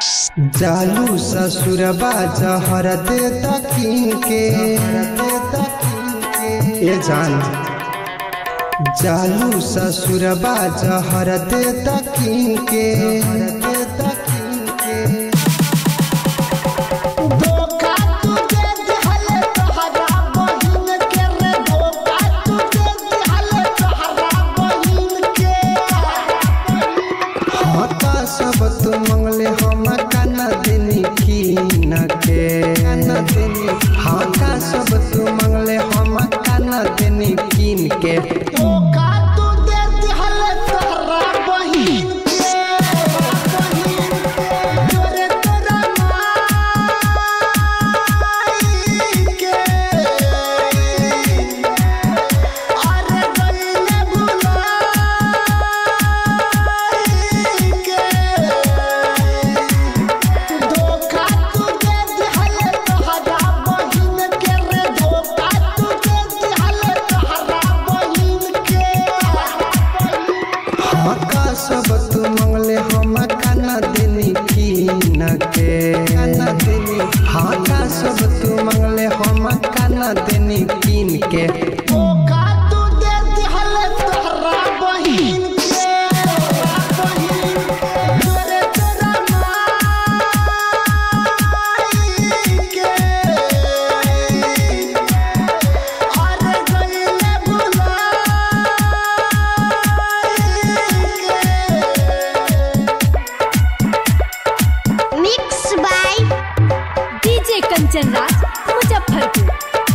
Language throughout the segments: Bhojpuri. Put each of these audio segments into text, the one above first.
जालू ससुरबा जहर दे तकिन के ए जान जालू ससुरबा जहर दे तकिन के धोखा तू दे दिहले तोहरा बहिन के रे धोखा तू दे दिहले तोहरा बहिन के हता सब तू मंगले हम काना देनी की न के काना देनी हता सब तू मंगले हम काना देनी कीन के धोखा तू दे दिहले तोहरा बहिन के बहिन के तोरे तोरा माई के अरे गइले भुलाई के धोखा तू दे दिहले तोहरा बहिन के रे धोखा तू दे दिहले तोहरा बहिन के हका सब तू मंगले हम काना देनी की न के काना देनी हका सब तू मंगले हम काना देनी कीन के धोखा तू दे दिहले तोहरा बहिन के बहिन तोरे तोरा माई के अरे गइले भुलाई mix by DJ Kanchan Raj Muzaffarpur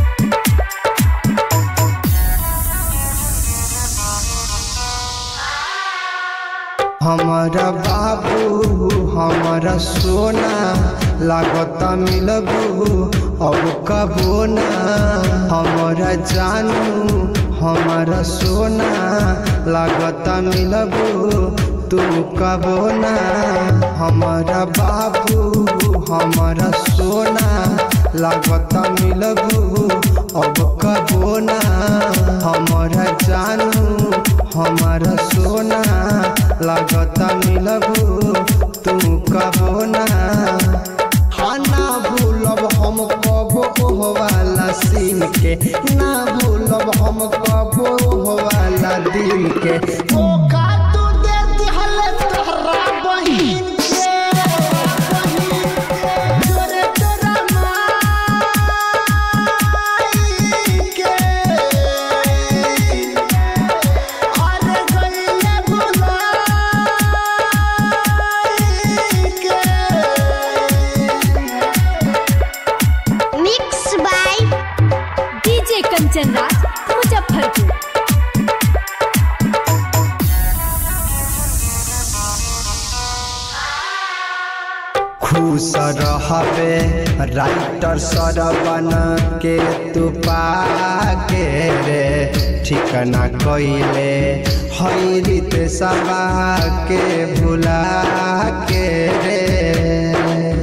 हमारा बाबू हमारा सोना लागत मिलबू अब कबो ना हमारा जानू हमारा सोना लागत मिलबू तू कबो ना हमारा बाबू हमारा सोना लागत मिलबू अब कबो ना हमारा जानू हमारा सोना लागत मिलबू तू कबो ना हाँ ना भूलब हम कबो वाला सीन के ना भूलब हम कबो वाला दिन के धोखा तू दे दिहले तोहरा बहिन के बहिन के तोरे तोरा माई के अरे गइले भुलाई के mix by DJ Kanchan Raj Muzaffarpur खुश रहबे राइटर सरबन के तू पाके रे ठिकाना कइले हैरित सभा के भुला के रे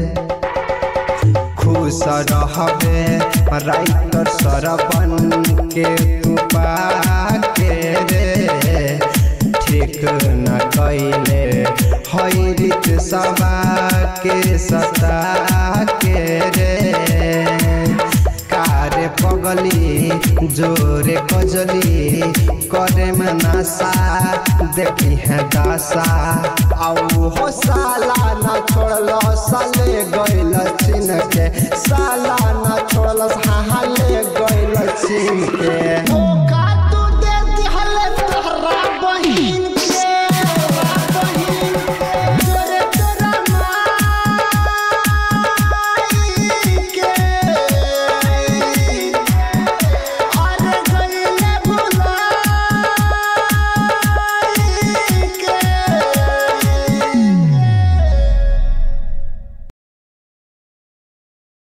खुश रहबे राइटर सरबन के तू पाके रे ठीक न कैले हैरित सभा के सता के रे कारे पगली जोरे कजली करे में नशा देखी है दासा आऊ हो साला ना छोड़लो साले गइल